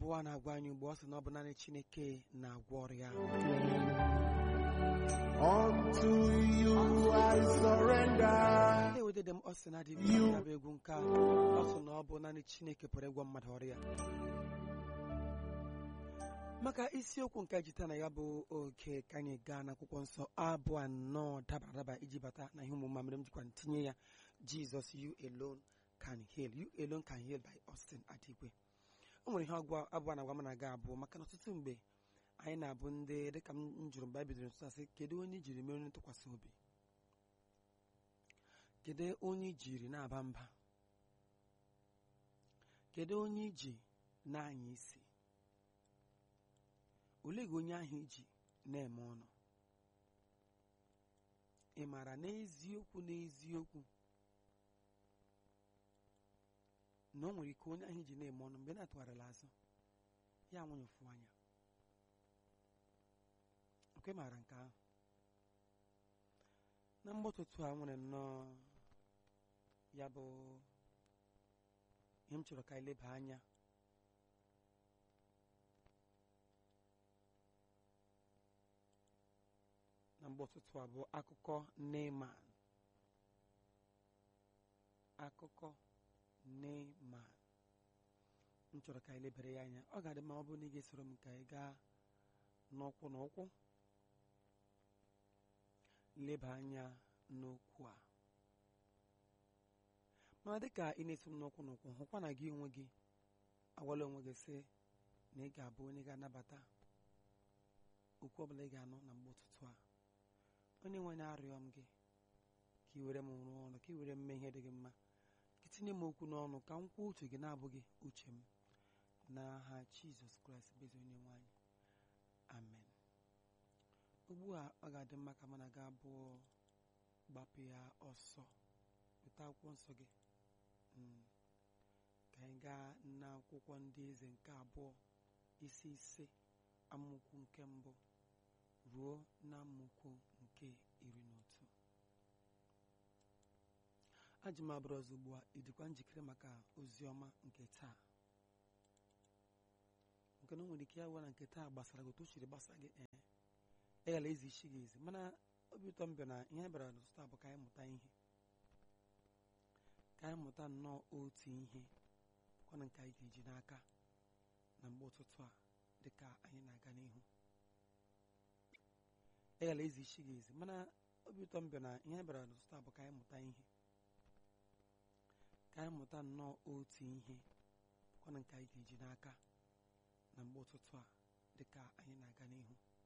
abụọ na-agwa anyị ugbu ọ sị na ọ bụ naanị Chineke na-agwọ ọrịa Unto you I surrender. ndị wedede m ọ sị na adịghị You- ya bụ egwu nke a ọ sị na ọ bụ naanị Chineke pụrụ ịgwọ mmadụ ọrịa maka isiokwu nke jita na ya bụ oge ka anyị gaa n'akwụkwọ nsọ abụ anọ dabara adaba iji bata na ihe omume mere m jikwa ntinye ya Jesus you alone can heal you alone can heal by Austin Adigwe o nwere ihe ọgwụ abụọ na agwa m na-aga abụọ maka na ọtụtụ mgbe anyị na-abụ ndị dịka m jụrụ mgbe anyị bidoro ntụtụ asị kedu onye jiri mere onye ntụkwasị obi kedu onye i jiri na-aba mba kedu onye iji na-anya isi olee gị onye ahụ iji na-eme ọnụ ị maara n'eziokwu n'eziokwu na o nwere ike onye ahụ iji na-eme ọnụ mgbe na-atụgharịla azụ ya nwanyị ofu anya okwe maara nke ahụ na mgbọtụtụ a nwere nnọọ ya bụ ihe m chọrọ ka anyị leba anya na mgbọtụtụ a bụ akụkọ Neman akụkọ Neman m chọrọ ka anyị lebere ya anya ọ ga-adị mma ọ bụrụ na ị ga-esoro m ka anyị gaa n'ụkwụ n'ụkwụ leba anya n'okwu a mana dịka ị na-eso m n'ụkwụ n'ụkwụ hụkwa na gị onwe gị agwala onwe gị sị na ị ga-abụ onye ga-anabata okwu ọbụla ị ga-anụ na mgbe ụtụtụ a onye nwe na-arịọ m gị ka ị were m rụọ ọrụ ka ị were m mee ihe dị gị mma ka tinye m okwu n'ọnụ ka m kwuo uche gị na-abụghị uche m n'aha Jizọs Kraịst bụ ezi onye nwe anyị amen ugbu a ọ ga-adị mma ka mana ga abụọ gbapụ ya ọsọ weta akwụkwọ nsọ gị Mm. ka anyị gaa n'akwụkwọ ndị eze nke abụọ isi ise amaokwu nke mbụ ruo na amaokwu nke iri na otu ajụ m abụrụ ọzọ ugbu a ị dịkwa njikere maka ozi ọma nke taa nke na o nwere ike ya gwa na nke taa gbasara gị otu o siri gbasa gị ee eghela ezi isi gị ezi mana obi ụtọ m bịa na ihe anyị bịara n'ụtụtụ a bụ ka anyị mụta ihe ka anyị mụta nnọọ otu ihe bụkwana nke anyị ga-eji n'aka na mgbe ụtụtụ a dịka anyị na-aga n'ihu eghela ezi isi gị ezi mana obi ụtọ m bịa na ihe anyị bịara n'ụtụtụ a bụ ka anyị mụta ihe ka anyị mụta nnọọ otu ihe bụkwana nke anyị ga-eji n'aka na mgbe ụtụtụ a dịka anyị na-aga n'ihu